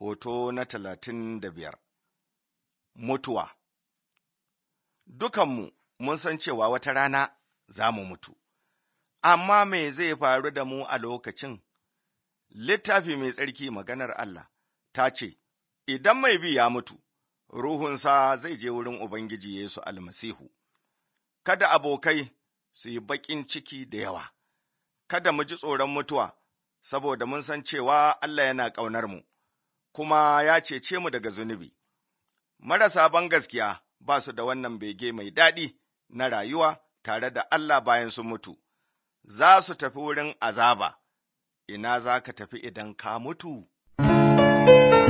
hoto na talatin da biyar mutuwa dukanmu mun san cewa wata rana za mu mutu amma me zai faru da mu a lokacin littafi mai tsarki maganar Allah ta ce idan mai bi ya mutu ruhunsa zai je wurin ubangiji Yesu almasihu kada abokai su yi baƙin ciki da yawa kada mu ji tsoron mutuwa saboda mun san cewa Allah yana ƙaunar mu kuma ya cece mu daga zunubi. Marasa ban gaskiya ba su da wannan bege mai daɗi na rayuwa tare da Allah bayan su mutu, za su tafi wurin azaba, ina za ka tafi idan ka mutu?